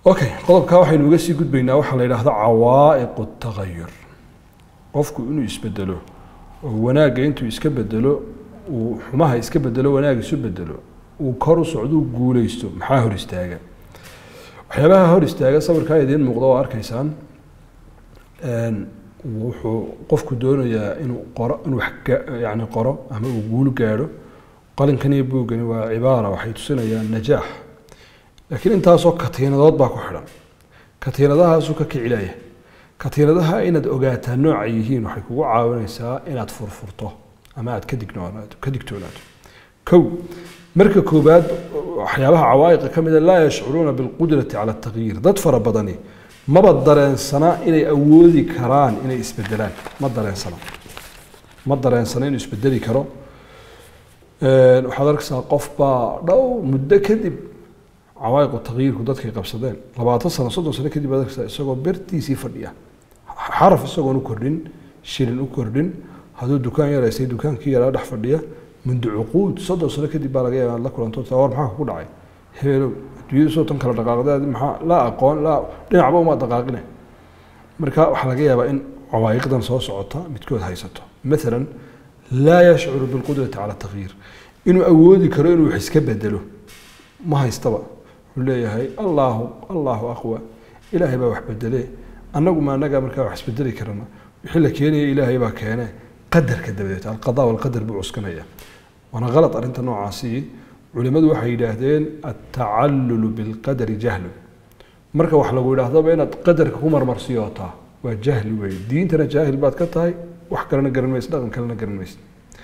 okay qodobkaa waxaynu uga sii gudbaynaa waxaa la yidhaahda cawaa'iqu tagayur qofku inuu isbedelo oo wanaagga intuu iska bedelo uu xumaha iska bedelo wanaag isu bedelo uu kor u socdo uu guuleysto maxaa hor istaaga waxyaabaha hor istaaga sawirkaa idiin muuqda oo arkaysaan wuxuu qofku doonayaa inuu qoro inuu wax yani qoro ama uu guul gaadho qalinkan iyo buuggani waa cibaara waxay tusinayaan najaax laakiin intaasoo katiinadood baa ku xidhan katiinadahaasuu ka kicilaya katiinadaha inaad ogaataa nooca yihiin waxay kugu caawinaysaa inaad furfurto ama aad ka dignoonaato ka digtoonaato kow marka koobaad waxyaabaha cawaa'iqa ka mida laa yashcuruuna bilqudrati cala atagyiir dad fara badani maba dareensana inay awoodi karaan inay isbedelaan ma dareensana ma dareensana inuu isbedeli karo waxaad arkaysaa qof baa dhow muddo kadib cawaa'iqu tagyiirku dadkay qabsadeen labaatan sano soddon sano kadib baad arkaysaa isagoo bertiisii fadhiya xaraf isagoon u kordhin shilin u kordhin hadduu dukaan yaraysay dukaankii yaraa dhex fadhiya mundu cuquud soddon sano kadib baa laga yaabaa la kulanto war maxaa ku dhacay hebelow adduunyadu soo tan kala dhaqaaqdeed maxaa laa aqoon laa dhinacba uma dhaqaaqine marka waxaa laga yaabaa in cawaa'iqdan soo socota midkood haysato maalan laa yashcuru bilqudrati cala tagyiir inuu awoodi karo inuu wax iska bedelo ma haystaba wuxuu leeyahay allaahu allaahu aqwa ilaahay baa wax bedele annagu ma annagaa markaa wax isbedeli karana wixii la keenaya ilaahay baa keene qadarka dabadeed alqada walqadar buu cuskanaya waana qalad arrinta noocaasi culimadu waxay yidhaahdeen altacallulu bilqadari jahlu marka wax lagu yidhaahdaba inaad qadarka ku marmarsiyootaa waa jahli weeye diintana jaahil baad ka tahay wax kalena garan maysa dhaqan kalena garan maysa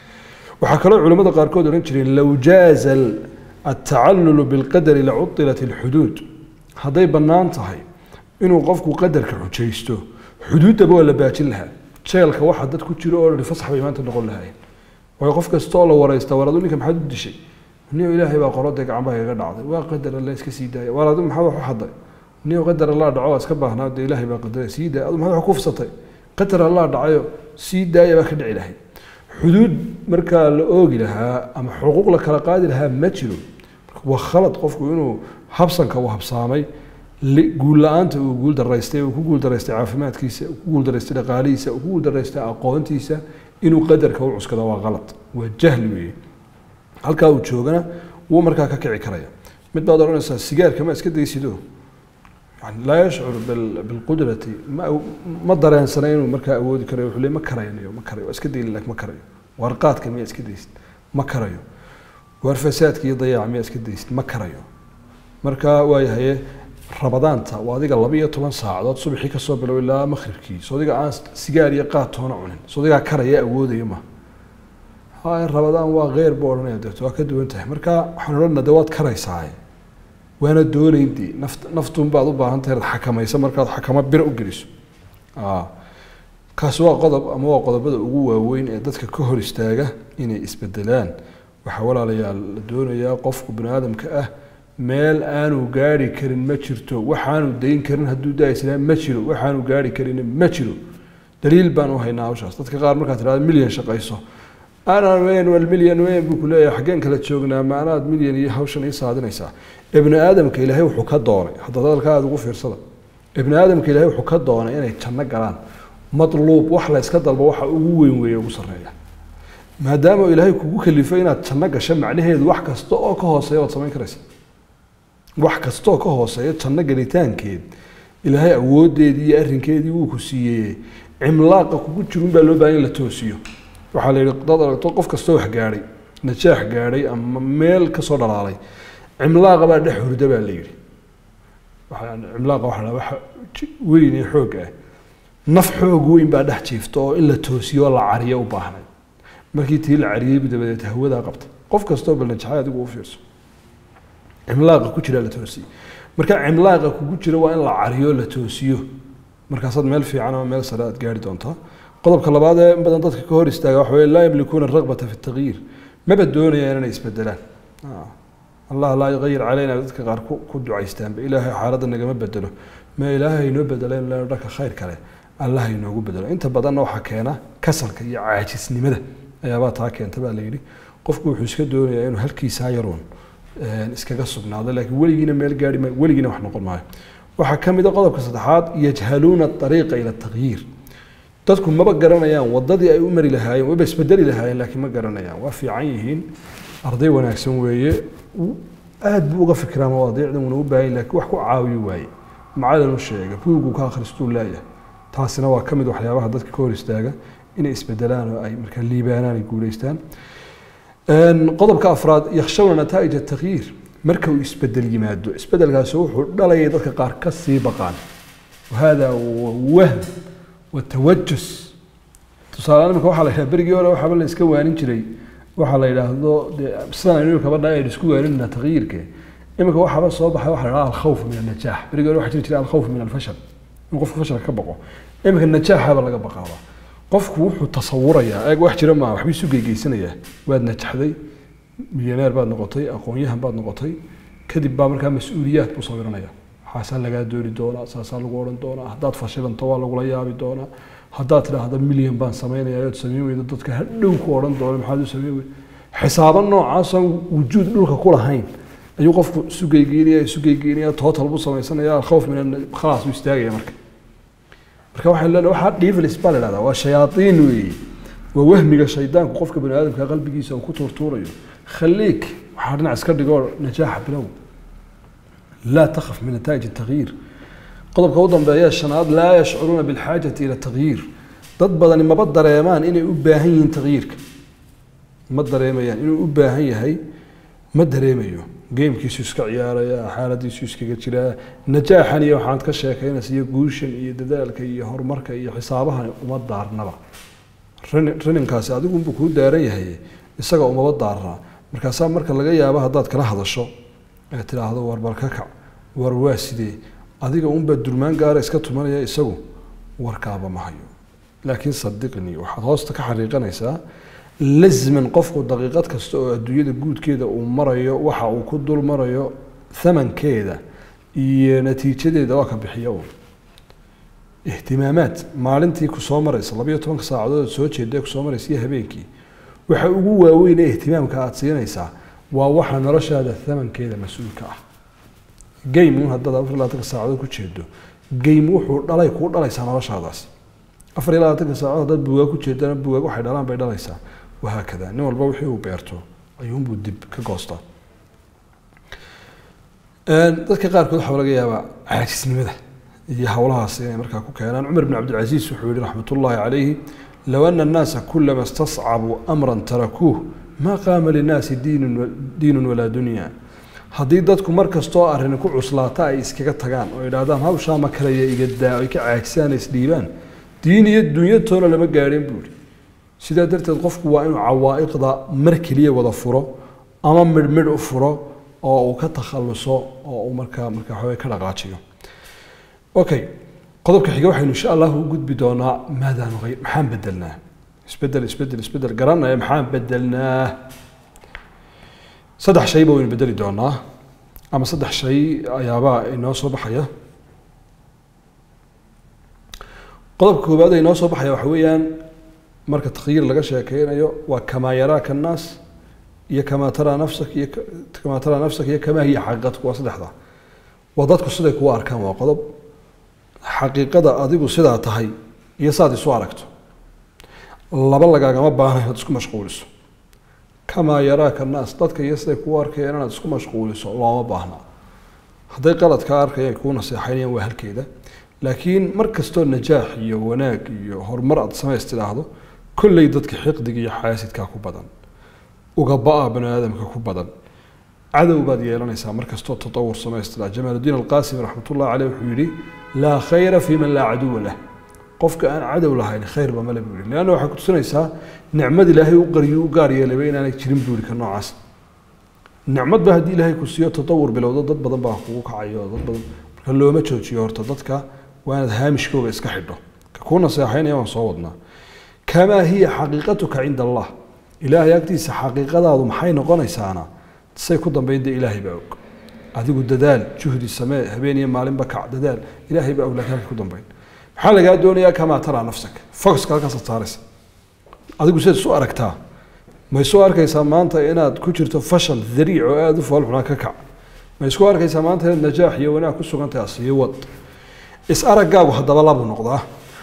waxaa kaloo culimada qaarkood odhan jireen low jaaza altacallulu bilqadari lacudilat alxuduud hadday bannaan tahay inuu qofku qadarka xujaysto xuduuddaba waa la baajin lahaa jeelka waxa dad ku jiro oo dhan fasax bay maanta noqon lahaayeen waayo qof kasta oo la waraysta war adu ninka maxaad u dishay niyo ilaahay baa qorodee gacan baa igaga dhacday waa qadar alle iska sii daaya war adu maxaad wax u xaday niyo qadar allaa dhaco waa iska baahnaa dee ilaahay baa qadaray sii daaya adu maxaad wax ku fsatay qadar allaa dhacayo sii daaya baa ka dhici lahayd xuduud markaa la oogi lahaa ama xuquuq la kala qaadi lahaa ma jiro waa khalad qofku inuu habsanka uu habsaamay guul la-aanta uu guul daraystay uu ku guul daraystay caafimaadkiisa uu ku guul daraystay dhaqaalihiisa uu ku guul daraystay aqoontiisa inuu qadarka u cuskado waa qalad waa jahli weeye halkaa uu joogana wuu markaa ka kici karaya mid baad odhanaysaa sigaarka ma iska daysido yani laa yashcur bilqudrati ma ma dareensana inuu markaa awoodi karayo wuxuu le ma karaynayo ma karayo waa iska dayli laakiin ma karayo warqaadka miyaa iska daysid ma karayo waar fasaadka iyo dayaaca miyaa iska daysid ma karayo marka waayahaye rabadaanta waa adiga laba iyo toban saacadood subaxii kasoo bilow ilaa maqribkii soo adiga aan sigaar iyo qaad toona cunin soo adigaa karaya awoodaya ma haya rabadaan waa kheyr buu odhanaya deeto waa ka duwan tahay marka waxaan odhanaa de waad karaysaa waana doonaynti naft naftun baad u baahan tahay inaad xakamaysa markaad xakamo biro u geliso kaasi waa qodob ama waa qodobada ugu waaweyn ee dadka ka hor istaaga inay isbedelaan waxaa walaalayaal la doonayaa qofku bani aadamka ah meel aanu gaari karin ma jirto waxaanu dayn karin hadduu daaislaa ma jiro waxaanu gaari karin ma jiro daliil baan u haynaa hawshaas dadka qaar markaad tirahdo milyan shaqayso anaan weyn wal milyan weyn buu ku leeyahay xaggeen kala joognaa ma anaad milyan iyo hawshan ii saadinaysaa ibni aadamka ilaahay wuxuu ka doonay hadda hadalka aada ugu fiirsada ibni aadamka ilaahay wuxuu ka doonay inay janno galaan matluub wax la yska dalbo waxa ugu weyn weeye ugu sarreeya maadaama ilaahay kugu kalifo inaad janno gasho macnaheedu wax kasta oo ka hooseeya waad samayn karaysa wax kastaoo ka hooseeya janno gelitaankeed ilaahay awoodeedii iyo arrinkeedii wuu ku siiyey cimlaaqa kugu jirun baa loo baahan in la toosiyo waxaa la yidhi dad aragto qof kastoo wax gaadhay najaax gaadhay ama meel kasoo dhalaalay cimlaaqa baa dhex hurda baa la yidhi cimlaaqa waxa la waxa weyn ee xoog ah naf xoog weyn baa dhex jiifta oo in la toosiyo oo la cariyo u baahnay markii tii la cariyey dabadeed hawadaa qabtay qof kastoo bal najaxay adigu u fiirso cimlaaqa ku jira la toosiyo marka cimlaaqa kugu jira waa in la cariyo la toosiyo markaasaad meel fiican ama meel sare aad gaari doontaa qodobka labaad ee in badan dadka ka hor istaaga waxa weye laa yamlikuuna ragbata fi tagyiir maba doonayaan inay isbedelaan allah laa yugayir calayna dadka qaar ku ducaystaanba ilaahay xaaladda nagama bedelo ma ilaahay inoo bedeleen lena dhanka khayr kale allah inoogu bedelo inta badanna waxaa keena kasalka iyo caajisnimada ayaabaa taa keenta baa la yidhi qofku wuxuu iska doonayaa inuu halkiisaa yaruun iskaga sugnaado laakiin weligiina meel gaari maayo weligiina wax noqon maayo waxaa ka mid a qodobka saddexaad yajhaluuna ariiqa ila takyiir dadku maba garanayaan wadadii ay u mari lahaayeen waba isbedeli lahaayeen laakiin ma garanayaan waa fiican yihiin arday wanaagsan weeye aad buu uga fikiraa mawaadiicdan wuuna u baahan lakin wax ku caawiyo waaye macalin u sheega buugu ka akhristuu leeyahay taasina waa ka mid waxyaabaha dadka ka hor istaaga inay isbedelaan oo ay markaa liibaanaan ay guuleystaan qodobka afraad yakshawna nataa'ij atakyiir marka uu isbedel yimaado isbedelkaasi wuxuu dhalaya dadka qaar ka sii baqaan wahada wahm watawajus tusaale imika waxaa la yidhaha berigii hore waxaaba la iska waanin jiray waxaa la yidhaahdo dee sidaan aynu kaba dhahay aynu isku waaninna takyiirke imika waxaaba soo baxay waxa la yidhaha alkhawf min annajaax berigii hore waxaa jiri jiray alkhawf min alfashal in qofku fashalka ka baqo imika najaaxaba laga baqaaba qofku wuxuu tasawurayaa eeg wax jira maaha waxba isu geygeysanayaa waad najaxday milyaneer baad noqotay aqoon-yahan baad noqotay kadib baa markaa mas-uuliyaad buu sawiranaya waxaasaa lagaa dooni doonaa saasaa lagu odhan doonaa haddaad fashilanto waa lagula yaabi doonaa haddaad tidhaahda milyan baan samaynaya ood samayn weydo dadka hadhow ku odhan doona maxaad u samayn weydo xisaabo noocaasoo wujuud dhulka ku lahayn ayuu qofku isu geygeynaya isu geygeynaya total buu samaysanaya alkhawf min khalaas buu istaagaya marka marka waxay leedahay waxaa devils baa la idhahdaa waa shayaaiin weeye waa wahmiga shaydaanku qofka bani aadamka qalbigiisa uu ku tuurtuurayo khaliik waxaa dhinac iska dhigoo najaaxa bilow laa takhaf min nataa'ij التغyiir qodobka u dambeeya shanaad laa yashcuruuna biاlxaajati ila التغyiir dad badani maba dareemaan inay u baahan yihiin tagyiirka ma dareemayaan inuu u baahan yahay ma dareemayo geemkiisu iska ciyaaraya xaaladiisu iskaga jiraa najaaxan iyo waxaad ka sheekaynaysa iyo guushan iyo dadaalka iyo horumarka iyo xisaabahan uma daarnaba raninkaasi adigunbuu kuu daaran yahay isaga umaba daarnaa markaasaa marka laga yaabo haddaad kala hadasho ee tidhaahdo war bal ka kac war waa sidee adiga unbaa durmaan gaara iska tumanaya isagu warkaaba ma hayo laakiin sadiqnii waxaad hoosta ka xariiqanaysaa lazman qofku daqiiqad kasta oo adduunyada guudkeeda uu marayo waxa uu ku dul marayo thamankeeda iyo natiijadeeda waa ka bixiya un ihtimaamaad maalintii kusoo maraysa labayo tobanka saacadood soo jeeda kusoo maraysa iyo habeenkii waxa ugu waaweyn ee ihtimaamka aada siinaysaa waa waxa noloshaada thamankeeda mas-uulka ah game un haddaad afar iyo labaatanka saacadood ku jeedo game wuxuu dhalay kuu dhalaysaa noloshaadaasi afar iyo labaatanka saacadood haddaad bugaag ku jeedana bugaag waxay dhalaan bay dhalaysaa wahaakada nin walba wixii uu beerto ayuunbuu dib ka goostaa dadka qaarkood waxaa laga yaabaa caajisnimada iyo howlahaas inay markaa ku keenaan cumar bn cabdilcasiis wuxuu yihi raxmat ullaahi calayhi low ana annaasa kulama istascabuu amran tarakuuh maa qaama linnaasi diinun diinun walaa dunya haddii dadku mar kastoo arrin ku cuslaata ay iskaga tagaan oo idhaahdaan hawshaa ma kalaya iga daa ay ka caajisaan isdhiibaan diin iyo dunyo toona lama gaadhin buu ihi sidaa darteed qofku waa inuu cawaa'iqda mar keliya wada furo ama midhmidh u furo oo uu ka takhaluso oo uu markaa markaa waxaweye ka dhaqaajiyo okay qodobka xiga waxaynu insha allahu u gudbi doonaa maadaa nuqayr maxaan bedelnaa isbedel isbedel isbedel garanaya maxaan bedelnaa saddex shay ba waynu bedeli doonaa ama saddex shay ayaabaa inoo soo baxaya qodobka koowaad ee inoo soo baxaya waxa weeyaan marka takhyiir laga sheekeynayo waa kamaa yaraaka annaas iyo kamaa taraa nafsak iyo kamaa taraa nafsak iyo kamaa hiya xaqiiqatku waa saddexda waa dadku siday kugu arkaan waa qodob xaqiiqada adigu sidaa tahay iyo saad isu aragto laba lagaagama baahna inaad isku mashquuliso kamaa yaraaka annaas dadka iyo siday kugu arkayaan inaad isku mashquuliso looma baahna hadday qalad kaa arkayaan kuu naseexaynayaan waa halkeeda laakiin mar kastoo najaax iyo wanaag iyo horumar aad samays tidhaahdo kolley dadka xiqdiga iyo xaasidkaa ku badan ugaba-a bani aadamka ku badan cadow baad yeelanaysaa mar kastoo tatawur samays tidhahdo jamaaludiin alqaasimi raxmatullahi caleyh wuxuu yidhi laa khayra fi man laa caduwa lah qofka aan cadow lahayn khayrba male buu yihi leanna waxay kutusinaysaa nicmad ilaahay u qariyo u gaar yeelayba inaanay jirin buu yihi ka noocaas nicmad ba haddii ilaahay ku siiyo tatawur bilowdo dad badan baa kugu kacayo dad badan marka looma joojiyo horta dadka waa inaad haamishkooga iska xidho ka kuu naseexaynaya waan soo wadnaa kamaa hiya xaqiiqatuka cinda allah ilaahay agtiisa xaqiiqadaadu maxay noqonaysaana say ku dambayn dee ilaahay baa og adigu dadaal juhdi samee habeen iyo maalinba kac dadaal ilaahay baa og laakiin halka ku dambayn maxaa lagaa doonayaa kamaa taraa nafsak focuska halkaasaad saaraysa adigu sidaad isu aragtaa ma isu arkaysaa maanta inaad ku jirto fashal dariic oo aada u foolxunaa ka kac ma isku arkaysaa maanta inaad najaax iyo wanaag ku sugan tahay sii wad is araggaagu haddaba labuu noqdaa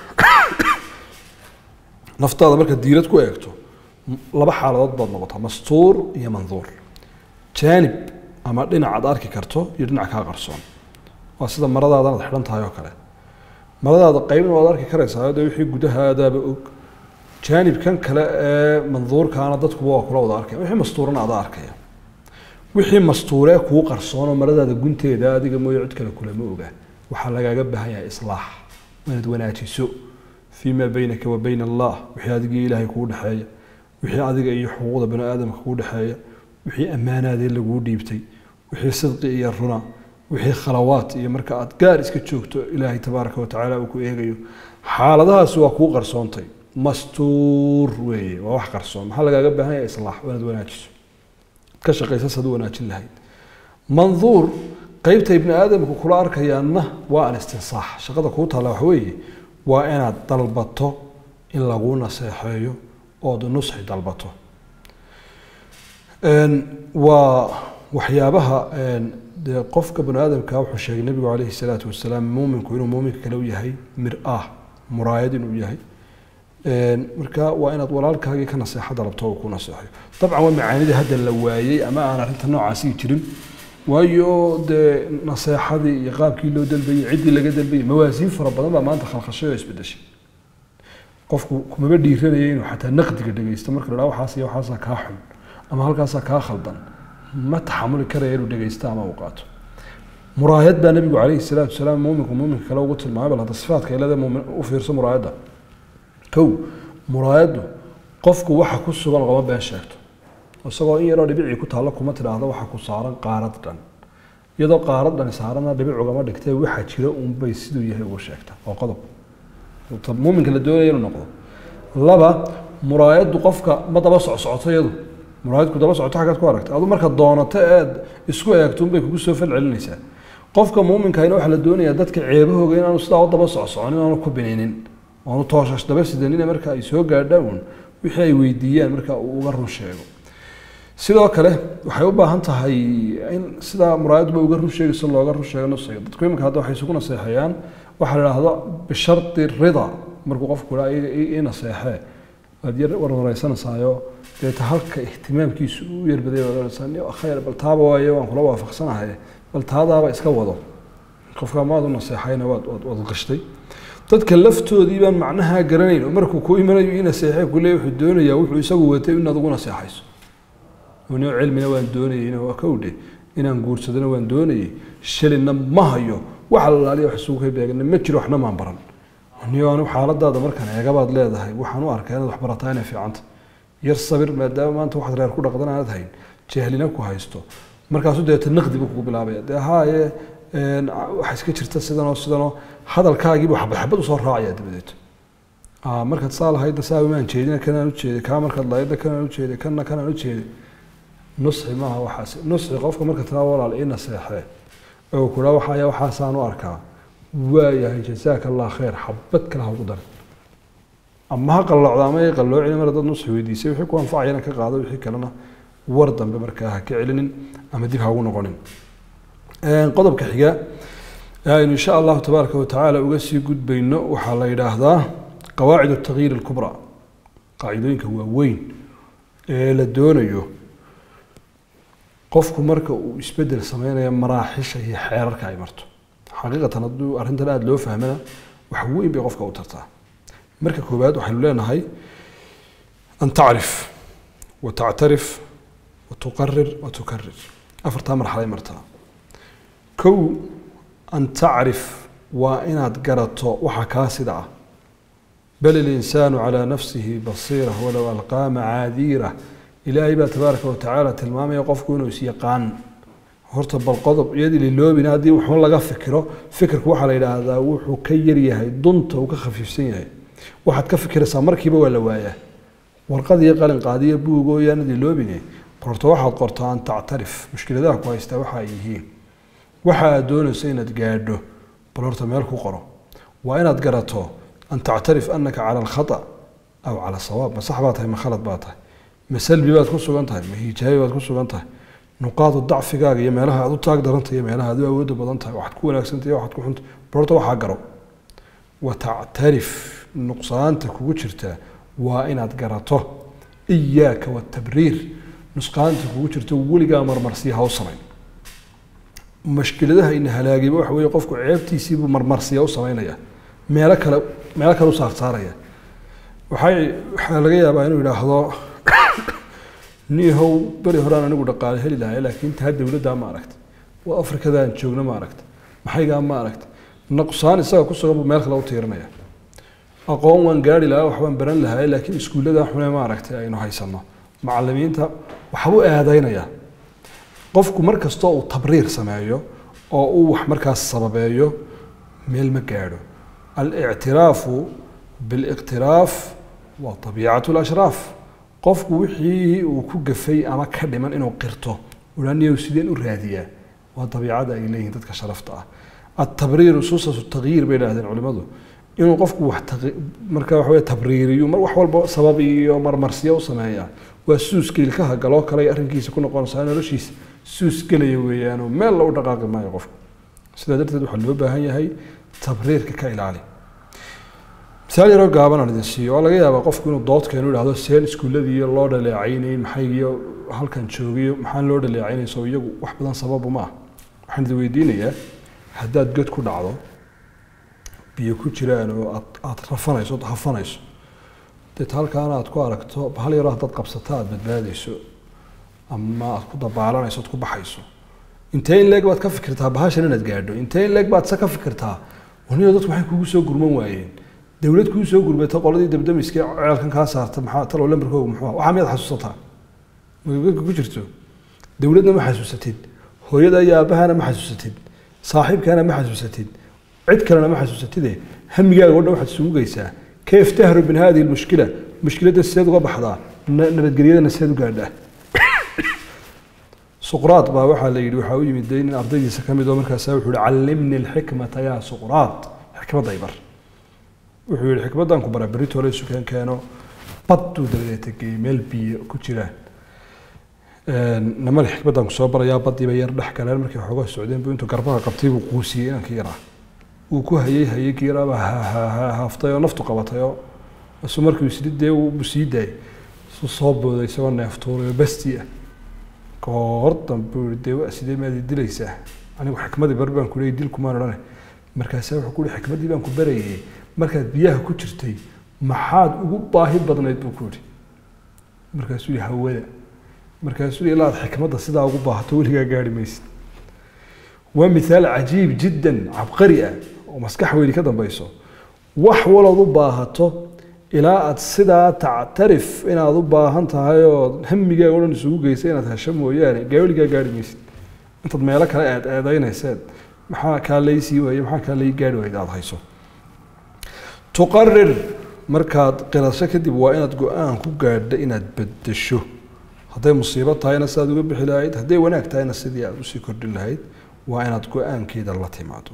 naftaada marka diirad ku eegto laba xaaladood baad noqotaa mastuur iyo manduur jaanib ama dhinac aad arki karto iyo dhinac kaa qarsoon waa sida maradaadana ad xidhan tahay oo kale maradaada qeybna waad arki karaysaa de wixii gudahaadaaba og jaanibkan kale ee manduurkaana dadkuba waa kula wada arkaya wixii mastuurana ada arkaya wixii mastuuree kuu qarsoon oo maradaada gunteeda adiga mooye cid kale kulama oga waxaa lagaaga baahan yahay islaax inaad wanaajiso fii maa beynaka wa bayna allah wixii adigii ilaahay kuu dhexeeya wixii adiga iyo xuquuqda bani aadamka kuu dhexeeya wixii ammaanaadee laguu dhiibtay wixii sidqi iyo runa wixii khalawaad iyo marka aad gaar iska joogto ilaahay tabaaraka watacaala uu ku eegayo xaaladahaasi waa kuu qarsoontay mastuur weeye waa wax qarsoon maxaa lagaaga baahan yahay islaax inaad wanaajiso ka shaqaysa saad u wanaajin lahayd manduur qeybta ibni aadamku kula arkayaanna waa alistinsaax shaqada kuu taalla waxa weeye waa inaad dalbato in laguu naseexeeyo ood nusxi dalbato waa waxyaabaha dee qofka bani aadamka wuxuu sheegay nebigu calayhi salaatu wasalaam muuminku inuu muuminka kale u yahay mir-ah muraayad inuu yahay marka waa inaad walaalkaagii ka naseexo dalabto oo ku naseexayo dabcan waa macaanida hadda la waayey ama aan arrinta noocaasi jirin waayo dee naseexadii iyo qaabkii loo dalbayey ciddii laga dalbayey mawaasiin fara badan baa maanta khalkhashay oo isbedeshay qofku kumaba dhiiranaya inuu xataa naqdiga dhegeysto marka la waxaas iyo waxaasaa kaa xun ama halkaasaa kaa khaldan ma taxamuli karaya inuu dhegeysto ama uu qaato muraayad baa nebigu calayhi salaatu wasalaam muuminku muuminka kale ugu tilmaamay bal hadda sifaadka ilada muumin u fiirso muraayadda kow muraayaddu qofku waxa ku sugan lagama been sheegto isagoo in yaroo dhibicii ku taallo kuma tidhaahdo waxa ku saaran qaarad dhan iyadoo qaarad dhani saarana dhibic ugama dhigtee waxa jira unbay siduu yahay ugu sheegta waa qodob muuminka la doonaya inuu noqdo laba muraayaddu qofka ma daba socsocoto iyadu muraayadku daba socoto xaggaad ku aragta adu marka doonato eed isku eegto unbay kugu soo fal celinaysaa qofka muuminkahina waxaa la doonayaa dadka ceebahooga inaanu sidaa u daba socsocon inaanu ku bininin oonu tooshash daba sidanina marka ay soo gaadhaan uun wixii ay weydiiyaan marka uu uga run sheego sidoo kale waxay u baahan tahay in sidaa muraayadba uga run sheegayso looga run sheego nafsiga dadku iminka hadda waxay isugu naseexayaan waxaa la idhaahdo bishardi rida markuu qofku idhaa ii naseexee waad yar warwareysanaysaayoo deeta halka ihtimaamkiisu u yarbaday baad oranaysaa ni khayr bal taaba waaye waan kula waafaqsanahay bal taadaaba iska wado qofka maad u naseexayna waad waad waad qashtay dadka laftoodii baan macnaha garanayn oo markuu ku imanayo ii naseexee kule wuxuu doonayaa wuxuu isagu watay inaad ugu naseexayso nio cilmina waan doonayeyna waa kowdhe inaan guursadona waan doonayey shalinna ma hayo waxa la laaliya wax isugu kay beegana ma jiro waxna maan baran niyo anu xaaladaada markaan eegabaad leedahay waxaan u arkaa inaad wax barataa inay fiicanta yar sabir maadaama maanta waxaad reer ku dhaqdan aanad hayn jahlina ku haysto markaasu deeta naqdi buu kugu bilaabaya dee haaye waxa iska jirta sidanoo sidanoo hadalkaagiibu xabad xabad usoo raacaya dabadeed markaad saa lahayda saa maan jeedina kanaan ujeeday kaa markaad lahayda kanaan ujeeday kanna kanaan ujeeday nusxi maaha waxaas nusxi qofka marka tiraa walaal ii naseexee oo kula waxaya waxaasaan u arkaa waayahay jazaaka allah khayr xabad kale ha ugu darin ama ha qallocda ama ay qalloocin mar dad nusxi weydiisay wixii ku anfacayana ka qaado wixii kalena war dambe markaa ha ka celinin ama dib ha ugu noqonin qodobka xiga aynu insha allahu tabaaraka watacaala uga sii gudbayno waxaa la yidhaahdaa qawaacid atagyiir alkubra qaacidooyinka waaweyn ee la doonayo qofku marka uu isbedel sameynayo maraaxisha iyo xeerarka ay marto xaqiiqatan hadduu arrintan aada loo fahmana wax weyn bay qofka u tartaa marka koowaad waxaynu leenahay an tacrif wa tactarif wa tuqarir wa tukarir afartaa marxalay martaa kow an tacrif waa inaad garato waxa kaa sida ah bal ilinsaanu calaa nafsihi basiira walow alqaa macaadiira ilaahay baa tabaaraka watacaala tilmaamaya qofku inuu isyaqaan horta bal qodob iyadii liloobina haddii waxun laga fikiro fikirku waxaa la yidhaahdaa wuxuu ka yaryahay dunta uu ka khafiifsan yahay waxaad ka fikiraysaa markiiba waa la waayaa warqad iyo qalin qaadiyo buugoo yaanad liloobine qorto waxaad qortaa an tactarif mushkiladaha ku haystaa waxa ay yihiin waxa aad doonayso inaad gaadho bal horta meel ku qoro waa inaad garato an tactarif anaka cala alkhata aw cala sawaab ma sax baa tahay ma khalad baa tahay ma salbi baad ku sugan tahay ma hijaabi baad ku sugan tahay nuqaadu dacfigaaga iyo meelaha aad u taag daranta iyo meelaha aad u awoodda badan tahay waxaad ku wanaagsantahay waxaad ku xunta barta waxaa garo watactarif nuqsaanta kugu jirta waa inaad garato iyaaka watabriir nusqaanta kugu jirta weligaa marmarsiya ha u samayn mashkiladaha ina halaagayba waxa weeye qofku ceebtiisiibuu marmarsiya u samaynaya meelo kale meelo kale u saarsaaraya waxay waxaa laga yaabaa inuu yidhaahdo niihow beri horaan anigu dhaqaale heli lahay laakiin taa dowladdaa ma aragta waa afrikadaan joogna ma aragta maxaygaa ma aragta naqsaan isaga ku sugan buu meel kale u tiirinaya aqoon waan gaari lahaa waxbaan baran lahay laakiin iskuullada xune ma aragtay aynu haysano macalimiinta waxbuu eedaynaya qofku mar kastoo uu tabriir sameeyo oo uu wax markaas sababeeyo meel ma gaadho alictiraafu biliqtiraaf waa abiicatu lashraaf qofku wixii uu ku gafay ama ka dhiman inuu qirto uaniyow sideen u raadiyaa waa dabiicada ay leeyihiin dadka sharafta ah atabriiru susatu tagyiir bay idhahdeen culimadu inuu qofku wax marka waxa wey tabriiriyo mar wax walba sabab iyo marmarsiyo u sameeyaa waa suuska ilkaha galoo kale arrinkiisa ku noqonaysaa noloshiisa suus gelaya weeyaanoo meel lagu dhaqaaqi maayo qofku sidaa darteed waxaa loo baahan yahay tabriirka ka ilaali misaal yaroo gaaban aan idin siiyo waa laga yaabaa qofku inuu dood keeno idhahdo seen iskuulladiiyo loo dhaleecaynay maxaygiyo halkan joogiyo maxaan loo dhaleecaynayso iyagu wax badan sababu ma ah waxaan idin weydiinayaa haddaad god ku dhacdo biyo ku jiraan oo aad aada rafanayso ood hafanayso deet halkaana aad ku aragto hal yaroo haddaad qabsato aada badbaadayso ama aad ku dabaalanayso ood ku baxayso intee in leeg baad ka fikirtaa bahashan inaad gaadho intee in leeg baad se ka fikirtaa waniyo dadku waxay kugu soo gurman waayeen dowlad kuu soo gurmata qoladii dabdamiska ceelkan kaa saarta maxaa talow lambarkooga muxuu waxaa miyaad xasuusataa magagaka ku jirto dowladna ma xasuusatid hooyada iyo aabahana ma xasuusatid saaxiibkaana ma xasuusatid cid kalena ma xasuusatide hamigaaga o dhan waxaad isugu geysaa kayf tahru min hadihi lmushkila mushkiladda sideed uga baxdaa nabadgelyadana sideed u gaadhaa suqraad baa waxaa la yidhi waxaa u yimid nin ardaydiisa ka mid oo markaasa wuxuu yihi callimni alxikmata yaa suqraad xikmadday bar wuxuu yihi xikmaddan ku bara berito la isu keen keeno badduu dabadeeta geeyey meel biyo ku jiraan namale xikmaddan ku soo barayaa baddiiba yar dhex galeen markay xoogaa socdeen buu intuu garbaha qabtay buu quusiyey inankii yaraa wuu ku hayey hayey kii yaraaba haaftay oo naftu qabatay oo isu markii isli dee uu sii daayay isu soo booday isagoo neeftuuray oo basti ah goor dambe uu yihi dee sidee maad dilaysaa anigu xikmadii bar baan ku leeyay dilkumaan odhane markaasaa wuxuu ku yihi xikmaddii baan ku barayay markaad biyaha ku jirtay maxaad ugu baahi badnayd buu ku yihi markaasuu yihi hawada markaasuu yihi ilaad xikmadda sidaa ugu baahato weligaa gaari maysid waa mithaal cajiib jiddan cabqari ah oo maskax weyni ka dambayso wax walood u baahato ilaa aad sidaa tactarif inaad u baahan tahay oo hamigaaga o dhan isugu geysa inaad hesho mooyaane gaaweligaa gaari maysid intaad meelo kale eed eedaynayseed maxaa kaa laysii waaye maxaa kaa lay gaari waayed aada hayso tuqarir markaad qirasho kadib waa inaad go-aan ku gaadho inaad bedesho hadday musiibo tahayna sidaad uga bixi lahayd hadday wanaag tahayna sidii aad usii kordhin lahayd waa inaad go-aankeeda la timaado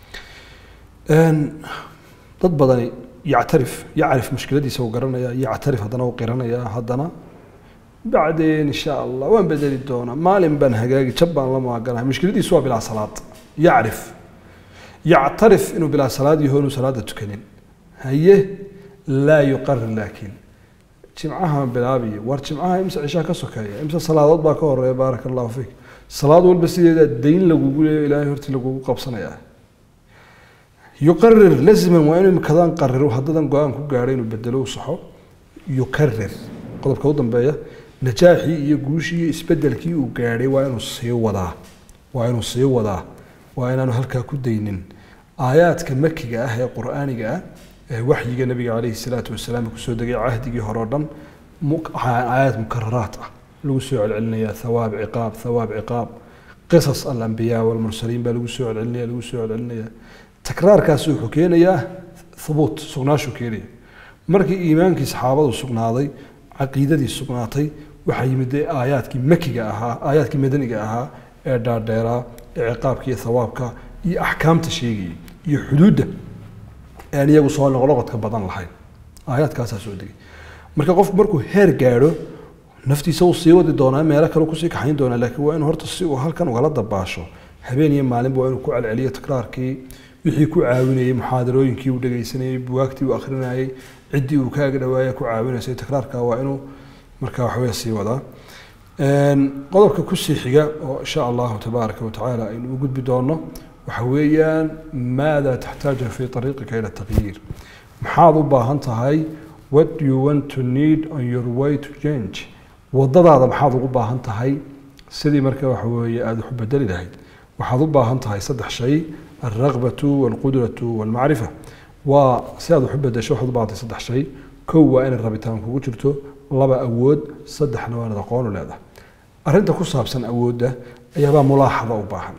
dad badani yactarif yacrif mushkiladiisa uu garanaya yactarif haddana uu qiranaya haddana bacdeen insha allah waan bedeli doonaa maalin baan hagaagi jab baan la maaganahay mushkiladiisu waa bilaa salaad yacrif yactarif inuu bilaa salaad yaho inuu salaada tukanin haye laa yuqarir laakiin jimcahan bilaabiyo war jimcaha imse cishaa ka sokeeya imse salaadood baa ka horeeya baaraka allahu fiik salaad walba sideeda dayn lagugu leeyo ilaahay hortii lagugu qabsanayaa yuqarir laziman waa inuu imikadaan qariro haddadan go-aan ku gaadhay inuu bedelo u saxo yukarir qodobka u dambeeya najaaxii iyo guushii iyo isbedelkii uu gaadhay waa inuu sii wadaa waa inuu sii wadaa waa inaanu halkaa ku daynin aayaadka makiga ah ee qur-aaniga ah ee waxyiga nabiga calayhi salaatu wasalaam kusoo degay cahdigii hore o dhan aayaad mukararaat ah lagu soo celcelinayaa thawaab ciqaab thawaab ciqaab qisas alambiyaa walmursaliin baa lagu soo celcelinaya lagu soo celcelinayaa takraarkaasi wuxuu keenayaa hubuut sugnaashuu keenaya markii iimaankii saxaabadu sugnaaday caqiidadii sugnaatay waxaa yimid dee aayaadkii makiga ahaa aayaadkii madaniga ahaa ee dhaadheeraa ee ciqaabka iyo thawaabka iyo axkaamta sheegayay iyo xuduudda aan iyagu soo noqnoqodka badan lahayn aayaadkaasaa soo degay marka qofku markuu heer gaadho naftiisa uu sii wadi doonaa meelo kale kusii kaxayn doonaa laakiin waa inuu horta si uu halkan ugala dabaasho habeen iyo maalinba waa inuu ku celceliyo tikraarkii wixii ku caawinayey muxaadarooyinkii uu dhegaysanayey buwaagtii uu akhrinayey ciddii uu kaaga dhawaaya ku caawinaysay tikraarka waa inuu markaa waxaweye sii wadaa qodobka kusii xiga oo insha allahu tabaaraka watacaala aynu u gudbi doono waxa weeyaan maada taxtaaju fi ariiqika ila taqyiir maxaad u baahan tahay what do you want to need on your way to change wadadaada maxaad ugu baahan tahay sidii marka waxa weeye aada wax u bedeli lahayd waxaad u baahan tahay saddex shay alraqbatu walqudratu walmacrifa waa si aad wax u bedesho waxaad u baahan tahay saddex shay kow waa inay rabitaan kugu jirto laba awood saddexna waa inaad aqoon u leedahay arrinta ku saabsan awoodda ayaabaa mulaaxada u baahan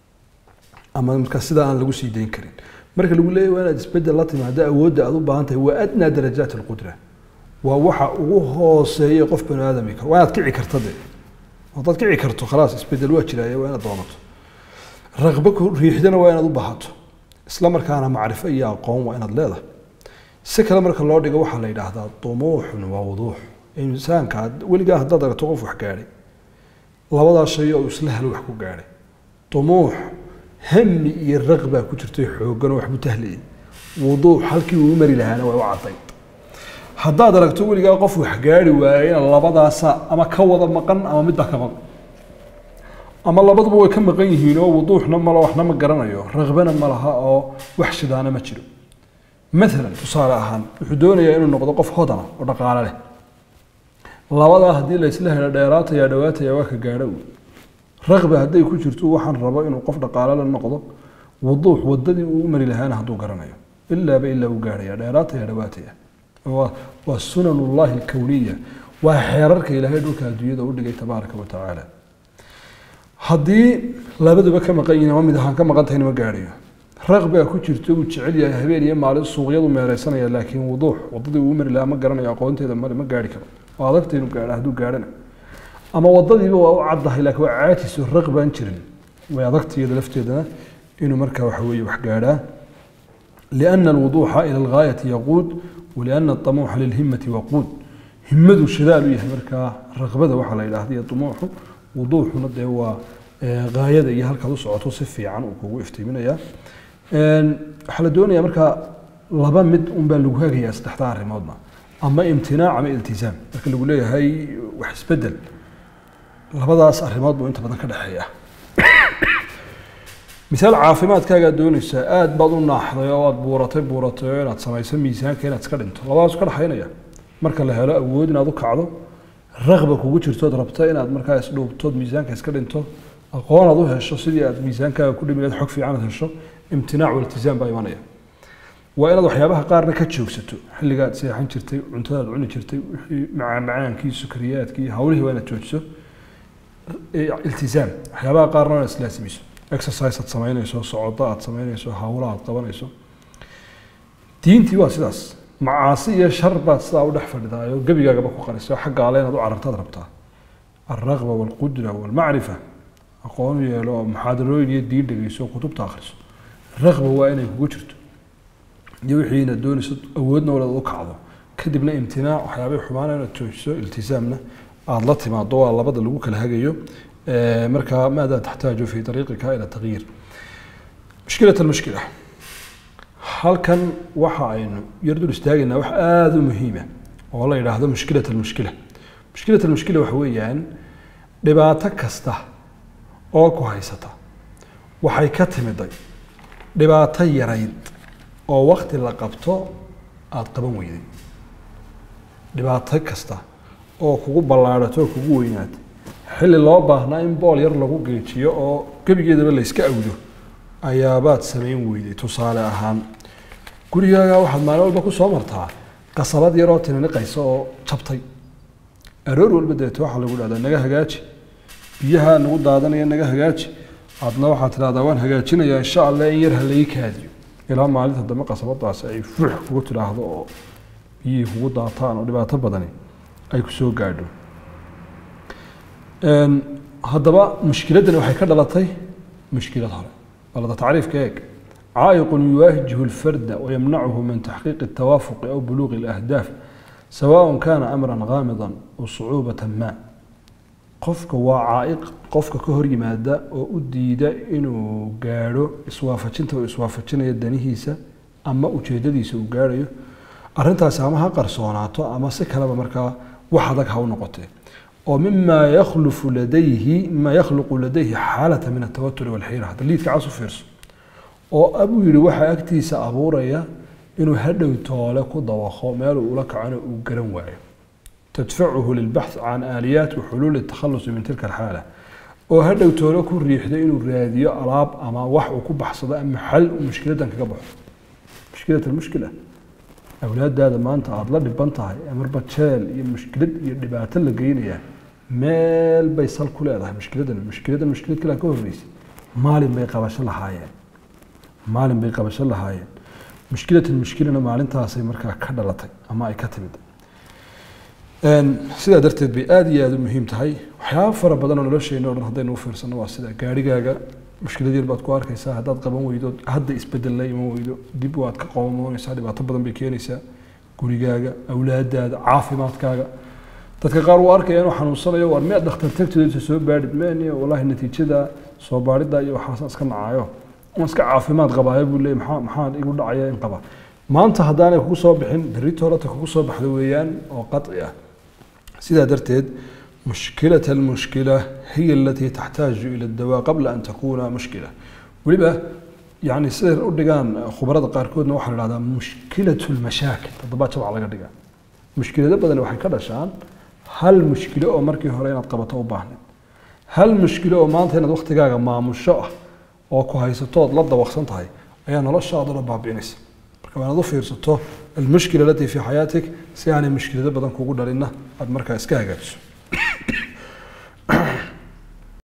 ama marka sida aan lagu sii dayn karin marka lagu leeyahy waa inaad isbedel la timaado awoodda aad u baahan tahay waa adnaa darajaat alqudra waa waxa ugu hooseeya qof bani aadami karo waa inaad kici karta de haddaad kici karto khalaas isbedel waa jiraaye waa inaad doonato raqbo ku riixdana waa inaad u baahato isla markaana macrifo iyo aqoon waa inaad leedahay si kale marka loo dhigo waxaa la yidhaahdaa dumuuxun waa wuduux insaanka weligaa haddaad aragto qof wax gaadhay labadaa shay oo isla helo wax ku gaadhay dumuux hami iyo raqbaa ku jirtay xooggan oo waxbu tahlayay wuduux halkii uu mari lahaana waa u caddayd haddaad aragto weligaa qof wax gaari waayena labadaasa ama ka wada maqan ama midbaa ka maqan ama labaduba way ka maqan yihiin oo wuduuxna malo waxna ma garanayo raqbana ma laha oo wax shidaana ma jiro maalan tusaale ahaan wuxuu doonayaa inuu noqdo qof hodana oo dhaqaale leh labadaa haddii la isla helo dheeraataya dhawaataya waa ka gaadho raqba hadday ku jirto waxaan rabo inuu qof dhaqaale la noqdo wuduux wadadii uu u mari lahaana hadduu garanayo ilaaba ilaa uu gaadhaya dheeraataya dhawaataya waa sunan ullahi alkowniya waa xeerarka ilaahay dhulka adduunyada u dhigay tabaaraka wa tacaala haddii labaduba ka maqan yihiin ama mid ahaan ka maqan tahayna ma gaadhayo raqbaa ku jirto uu jecel yahay habeen iyo maalin suuqyadu meereysanaya laakiin wuduux wadadii uu mari lahaa ma garanayo aqoonteeda male ma gaari karo waa adagta inuu gaadha hadduu gaadhana ama wadadiiba waa u caddahay laakiin waa caajiso raqbaan jirin way adagta iyada lafteedana inuu markaa waxa weeye wax gaadhaa liana alwuduuxa ila algaayati yaquud waliana aطamuuxa lilhimati waquud himadu shadaal u yahay markaa raqbada waxaa la yidhaahda iyo dumuuxu wuduuxuna dee waa gaayada iyo halkaad u socoto si fiican uu kugu iftiiminayaa waxaa la doonayaa markaa laba mid unbaa lagu hagayaa saddexda arrimoodna ama imtinaac ama iltizaam marka lagu leeyahay wax isbedel labadaas arrimood buu inta badan ka dhexeeya misaal caafimaadkaagaa doonaysaa aad baad u naaxday oo aad buuratay buuratay oo inaad samayso miisaanka inaad iska dhinto labadaas ka dhexaynaya marka la helo awood inaad u kacdo raqba kugu jirtood rabta inaad markaa isdhuubtood miisaanka iska dhinto aqoon aad u hesho sidii aad miisaankaaga ku dhimi lahayd xog fiican aad hesho imtinaac waltizaam baa imanaya waa inaad waxyaabaha qaarna ka joogsato xilligaad seexan jirtay cuntadaad cuni jirtay wixii macaan-macaankii sukariyaadkii hawlihii waa inaad joojiso iltizaam waxyaabaha qaarna waa inaad islaasimiso exercise aad samaynayso socodo aad samaynayso hawla aad qabanayso diintii waa sidaas macaasi iyo shar baad sidaa u dhex fadhidaayoo gebigaagaba ku qarisa xagga alle inaad u carartaad rabtaa alraqba walqudra walmacrifa aqoon yeelo oo muxaadarooyin iyo diin dhegeyso oo kutubta akhriso raqba waa inay kugu jirto iyo wixii inaad doonayso awoodna walaad u kacdo kadibna imtinaac waxyaabay xumaana inaad joojiso iltizaamna aada la timaado waa labada lagu kala hagayo markaa maada taxtaaju fi ariiqika ila tagyiir mushkilat almushkila halkan waxa aynu yar dul istaagaynaa wax aada u muhiima oo la yidhaahdo mushkilat almushkila mushkilat almushkila waxa weeyaan dhibaato kasta oo ku haysata waxay ka timiday dhibaato yarayd oo wakti la qabto aada qaban weyday dhibaato kasta oo kugu ballaadhato oo kugu weynaatay xilli loo baahnaa in bool yar lagu geejiyo oo gebigeedaba layska awdo ayaabaad samayn weyday tusaale ahaan gurigaaga waxaad maalin walba ku soo martaa qasabad yaroo tininiqaysa oo jabtay aroor walba deeto waxaa lagu dhahdaa naga hagaaji biyaha nagu daadanaya naga hagaaji adna waxaad tidhahdaa waan hagaajinayaa insha allah in yar ha laii kaadiyo ilaa maalinta dambe qasabadaasi ay fux kugu tidhaahdo oo biyihii kugu daataan oo dhibaato badani ay ku soo gaadho haddaba mushkiladdani waxay ka dhalatay mushkilad hore balada tacriifka eeg caa'iqun yuwaajihu lfarda wayamnacuhu min taxqiiqi الtawaafuqi aw buluuqi اlahdaaf sawaaء kaana amra gaamida aw sucuubata ma qofka waa caaiq qofka ka hor yimaada oo u diida inuu gaadho iswaafajinta uu iswaafajinayo danihiisa ama ujeedadiisa uu gaadhayo arrintaasi ama ha qarsoonaato ama si kaleba markaa wax adag ha u noqotee oo mima yakhlufu ladayhi mima yakhluqu ladayhi xaalata min altawaturi walxiira hadda liidka cas u fiirso oo abuu yihi waxaa agtiisa abuuraya inuu hadhow toole ku dawaqo meel uu ula kacona uu garan waayo tadfacuhu lilbaxth can aaliyaat waxuluuli takhalusi min tilka alxaala oo hadhow toole ku riixda inuu raadiyo alaab ama wax uu ku baxsado ama xal uu mushkiladan kaga baxo mushkilat almushkila awlaadaada maanta aada la dhiban tahay marba jeel iyo mushkilad iyo dhibaato la geynayaa meel bay sal ku leedahay mushkiladan mushkiladan mushkilad kale ka horreysay maalin bay qabasho lahaayeen maalin bay qabasho lahaayeen mushkilat mushkilana maalintaasay markaa ka dhalatay ama ay ka timid sidaa darteed bay aada iyo aada u muhiim tahay waxyaaba fara badan oo nolosheena o dhan haddaynu u fiirsano waa sida gaarigaaga mushkilad yar baad ku arkaysaa haddaad qaban weydo hadda isbedel la iman weydo dib waad ka qabanmoonaysaa dhibaato badan bay keenaysaa gurigaaga awlaadaada caafimaadkaaga dadka qaar uu arkaya inuu xanuunsanayo war miyaad dhakhtar tagtooda soo baadhid meen wallahi natiijada soo baadhida iyo waxaas iska nacayo ama iska caafimaad qabaayo buu leeyay maxaa maxaa igu dhacaya in qaba maanta haddaanay kugu soo bixin berrito horata kugu soo baxda weeyaan oo qaci ah sidaa darteed مشكلة المشكلة هي التي تحتاج إلى الدواء قبل أن تكون مشكلة ولبا يعني سير أردقان خبرات قاركودنا وحنا هذا مشكلة المشاكل تضبط شبع على قردقان مشكلة ده بدل وحي كذا شان هل مشكلة أو مركي هرين قبطة وباهن هل مشكلة أو ما أنت هنا وقت جاga maamusho ah oo ku haysatood la dawaqsan tahay ayaa noloshaadana baabi'inaysa marka waanaad u fiirsato almushkila alatii fi xayaatik si aanay mushkilado badan kugu dhalinna aad markaa iska hagaajiso